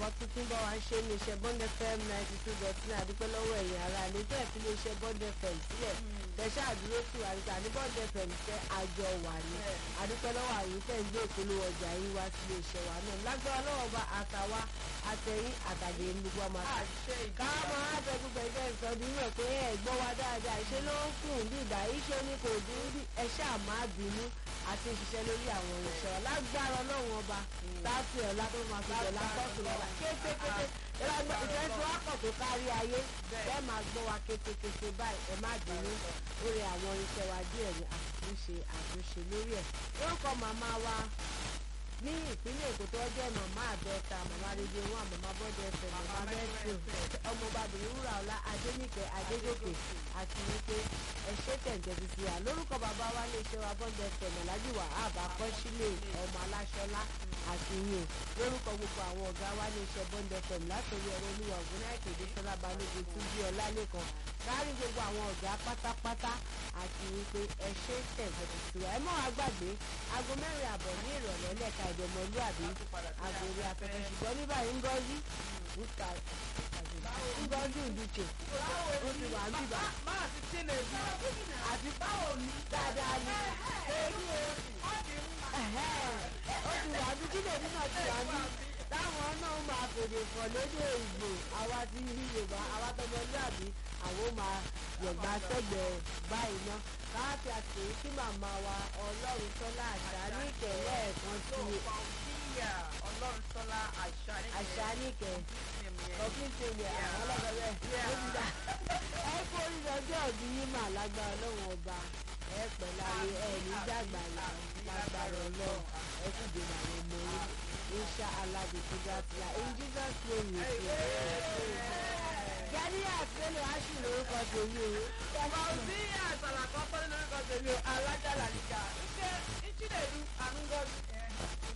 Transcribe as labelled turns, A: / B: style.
A: nǹkan tuntun bá wa ṣe ní iṣẹ́ bond fm ninety two dot nine àdúpẹ́ lọ́wọ́ ẹ̀yìn ara ilé tẹ̀ fi lè ṣe bond fm sílẹ̀ tẹ̀sán àdúró sí wa níta ní bond fm tẹ́ àjọ wà ní àdúpẹ́ lọ́wọ́ àyè tẹ̀ ń gbé ìpolówó ọjà yín wá sí ilé iṣẹ́ wa náà lágbára lọ́wọ́ bá àtàwa àtẹ̀yìn àtàgé gbogbo ọmọ àti káàmọ́ àtẹ gbogbo ẹgbẹ́ ìsọdún rẹ̀ pé ẹ̀ gbọ́ wa dáadáa ìṣe ló ń kùn bí ìgbà iṣẹ́ ní kò dín bí ẹ ṣáà má bínú àti ìṣiṣẹ́ lórí àwọn irinṣẹ́ wa lágbára ọlọ́run ọba láti ọ̀la tó máa fi jọ̀lá kọ́ọ̀tù lọ́la kétékété ìfẹ́ tí wọ́n pọ̀ tó kárí ayé bẹ́ẹ̀ máa gbọ́ wa kétékété báyìí ẹ má bínú lórí àwọn irinṣẹ́ wa díẹ̀ ní àtúnṣe àtúnṣe lórí ẹ̀ lórúkọ màmá wa ní ìpínlẹ̀ èkó tó jẹ́ màmá àbẹ́ta màmá rédíò wọn màmá bọ́dẹ ẹsẹ̀ màmá mẹ́tò ọmọbàbìnrin wúrà ọlá adéníkẹ́ adégòkè àti wípé ẹṣẹ́ tẹ̀ǹtẹ̀ ti fi hà lórúkọ bàbá wa lè ṣe wa bọ́dẹ ẹsẹ̀ mọ̀lájú wà ábà kọ́sílẹ̀ ọmọ aláṣọlá àti yìn lórúkọ gbogbo àwọn ọ̀gá wa lè ṣe bọ́dẹ ẹsẹ̀ látòrí ọ̀rọ̀ olúwa ògúnnáìkè dẹ́sọ́lá balógun tún bí ọlálẹ́kan kárí gbogbo àwọn ọ̀gá pátápátá àti wípé ẹṣẹ́ tẹ̀ǹtẹ̀ ti fi hà ẹ mọ́ àgbàgbé aago mẹ́rin àbọ̀ ní ìrọ̀lẹ́ lẹ́ka ìdọ̀mọlúàbí àgòrí afẹ́fẹ́ ṣùgbọ́n ní báyìí Ngozi wúkà Ngozi Uduche ó ti wà níbà
B: máa ti tí lè bí
A: àti báwo ni dáadáa ni èyí o ó ti wà ní jíjẹ̀bí náà ti wà ní táwọn náà máa fèrè fọ̀ lédè Ìgbò àwa ti rí Yorùbá àwa tọmọlúàbí àwọn máa yọ̀gbà sẹ́gbẹ̀ẹ́ báyìí náà káàtì àti kí màmá wa ọlọ́run tọ́lá àṣà ní ìkẹ̀lẹ́ ẹ̀kan sí
B: ìyá ọlọ́run sọ́lá àṣà
A: àṣà ní ìkẹ̀ ọ̀gbìn tèmi àwọn ọlọ́bẹ̀rẹ̀ ó ti dá ẹ kó oríṣiríṣi ọ̀dún yín mà lágbára ọlọ́run ọba ẹ pẹ̀ láyé ẹ ní dàgbà lágbára ọlọ́run ẹ sì dènà àwọn ọmọ yín insha Allah the sugar fly in Jesus name we pray. Gani àtẹlẹ aṣù lórúkọ tèmi o.
B: Ọba òsì àtàlàkọ́ pẹ́lú lórúkọ tèmi o, alájà làlìkà. Ṣé Ìchídẹ̀ẹ́dù Ànúgọ́dù?